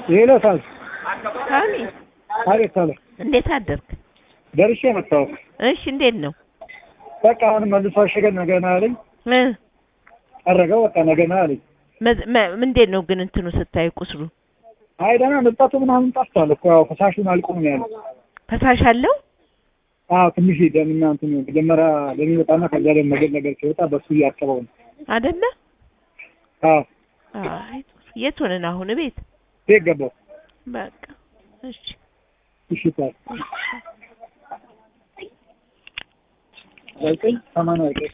ሌላ ሳል ሳሚ አቤት ሳለ እንዴት አደርክ? ደርሼ መጣሁ። እሺ እንዴት ነው? በቃ አሁን መልሶ አሸገን ነገ ና አለኝ። እ ጠረገው በቃ ነገ ና አለኝ። መዝ- መ- እንዴት ነው ግን እንትኑ ስታይ ቁስሉ አይ ደህና መጣቱ ምናምን ጠፍቷል እኮ ያው ፈሳሹን አልቆም ነው ያለው። ፈሳሽ አለው? አዎ ትንሽ ደምና እንትን መጀመሪያ ደም ይወጣና ከዚያ ደግሞ ነገር ነገር ሲወጣ በሱ እያጠበው ነው። አይደለ? አዎ አይ የት ሆነን አሁን ቤት? ቤት ገባሁ። በቃ እሺ እሺ ታል ዘጠኝ ሰማንያ ዘጠኝ